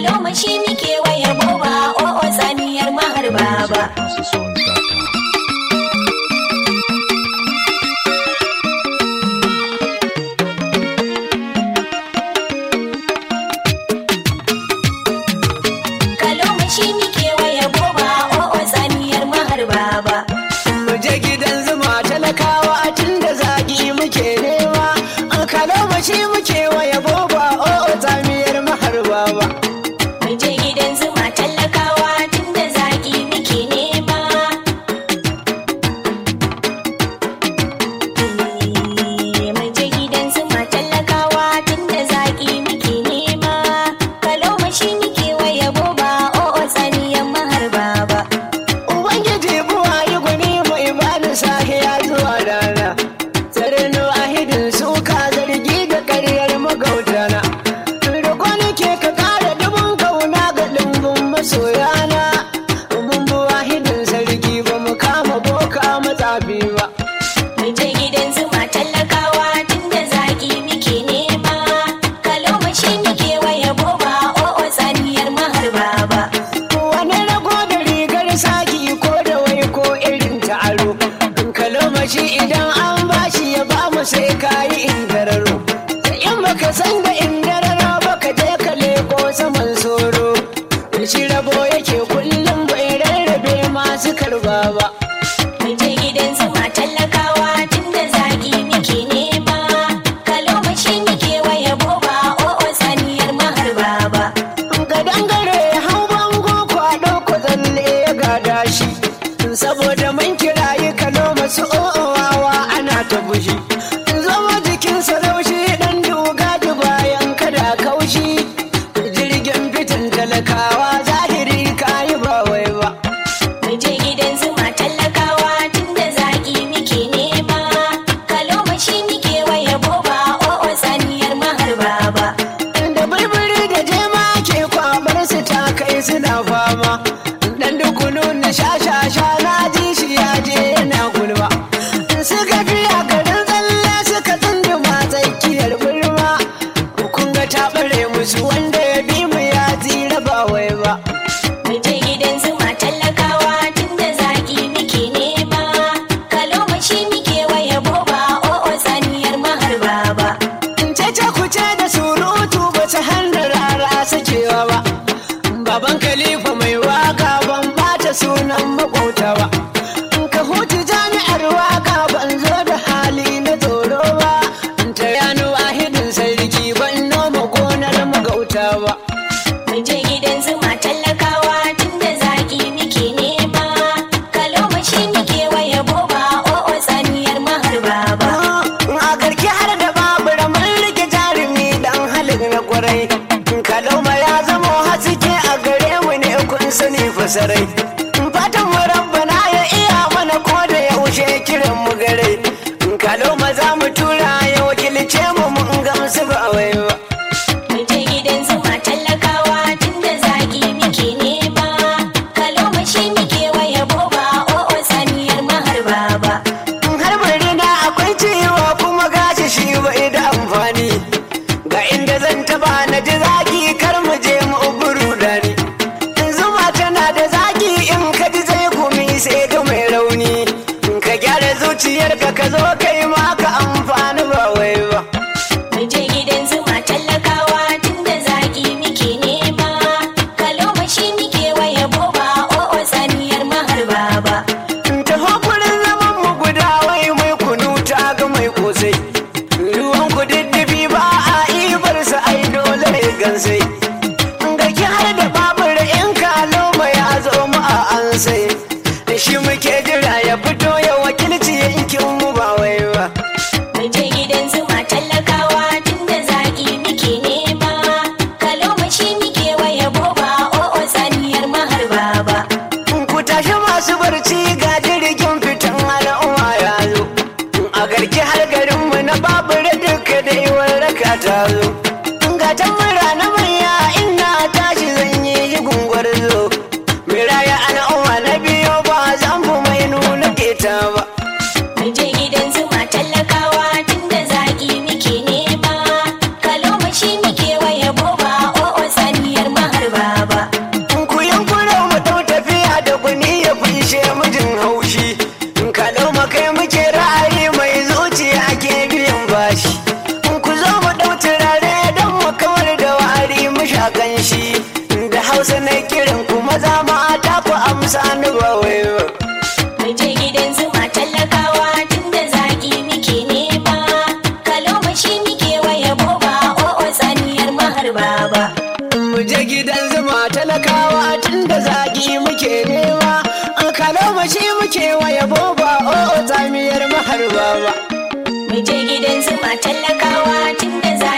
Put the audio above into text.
Kalomashi muke waya boba o'o tsaniyar maharba ba. HouseOfSongs.com. Kalomashi muke waya boba o'o tsaniyar maharba ba. mu je gidan zuma talakawa tun da zagi muke nema an kalo mashi muke waya boba o tsamiyar maharba ba Mu je gidan zuma tallakawa tunda zaki muke nema. Eh, Mu je gidan zuma tallakawa tunda zaki muke nema. Kalomashi muke waya boba o'o tsaniyar maharba ba. ubangiji buwa yi gwani mai bani sahiya zuwa rana tsarinu ahidin suka zargi da karyar magautana roƙo nake ka ƙara dubun kauna ga ɗimbin masoyana mun bu ahidin sarki ba mu kama boka matsafi ba Mu je gidan zuma tallakawa tunda zaki muke nema. Kalomashi muke waya boba o'o tsaniyar maharba ba. wani rago da rigar saki ko da wai ko irin taro in kalomashi idan an bashi ya ba mu sai kayi indararo in baka san da indararo baka je ka leko saman soro shi rabo yake kullum bai rarrabe masu karba ba Mu je gidan zuma tallakawa tunda zaki muke nema. Kalomashi muke waya boba o'o tsaniyar maharba ba. ga dangare hau bango kwado ko tsalle ya gada shi saboda mun kirayi kalo masu o'owawa ana ta bushi zama jikin saraushi dan duga da bayan kada kaushi jirgin fitin talakawa zahiri kayi ba wai ba Mu je gidan zuma tallakawa tunda zaki muke nema. Kalomashi muke waya boba o'o tsaniyar maharba ba. da birbiri da jema ke kwabar su ta kai suna fama dan dukunu na shashasha na ji shi ya je yana gulma suka biya garin tsalle suka tsunduma tsakiyar gulma kun ga ta bare musu wanda ya bi mu ya tsira ba wai ba Mu je gidan zuma tallakawa tunda zaki muke nema. Kalomashi muke waya boba o'o tsaniyar maharba ba. cece kuce da surutu ba ta hana rara sakewa ba baban khalifa mai waka ban bata sunan makota ba ka hutu jami'ar waka ban zo da hali na tsoro ba ta yanu wahidin sarki ban noma gonar magauta ba Mu je gidan zuma tallakawa tunda zaki muke nema. Kalomashi muke waya boba o'o tsaniyar maharba ba. a karki har da babura mun rike jarumi dan halin na kwarai kaloma ya zama haske a gare mu ne kun sani fasarai fatan mu rabbana ya iya mana ko da yaushe kiran mu gare kaloma za mu tura ya wakilce mu mun gamsu ba wai ba Mu je gidan zuma tallakawa tunda zaki muke nema. Kalomashi muke waya boba o'o tsaniyar maharba ba. har bari na akwai ciwo kuma gashi shi bai da amfani ga inda zan taba na ji zaki kar mu je mu buru dani zuma tana da zaki in ka ji zai gumi sai ga mai rauni ka gyara zuciyarka ka zo kai ma ka amfani ba wai ba Mu je gidan zuma tallakawa tunda zaki muke nema. Kalomashi muke waya boba o'o tsaniyar maharba ba. taho gurin zaman mu guda wai mai kunu ta ga mai kosai ruwan ku diddifi ba a ibar sa ai dole ne gansai ga ki har da babur in kalo mai ya zo mu a an sai shi muke jira ya fito ya wakilci yankin mu ba wai ba Mu je gidan zuma tallakawa tunda zaki muke nema. Kalomashi muke waya boba o'o tsaniyar maharba ba. ku tashi masu barci ga jirgin fitan al'umma ya zo a garki har garinmu na babur duka da iwar raka ta zo ga tambura na manya ina tashi zan yi gungwar zo miraya al'umma na biyo ba zan fi mai nuna keta ba Mu je gidan zuma tallakawa tunda zaki muke nema. Kalomashi muke waya boba o'o tsaniyar maharba hausa na kiran ku maza mata ku amsa ni ba wai ba Mu je gidan zuma talakawa tunda zaki muke nema. Kalomashi muke waya boba o'o tsaniyar maharba ba. mu je gidan zuma talakawa tun da zagi muke nema an kalamashi muke waya boba o tsamiyar maharba ba Mu je gidan zuma talakawa tunda zaki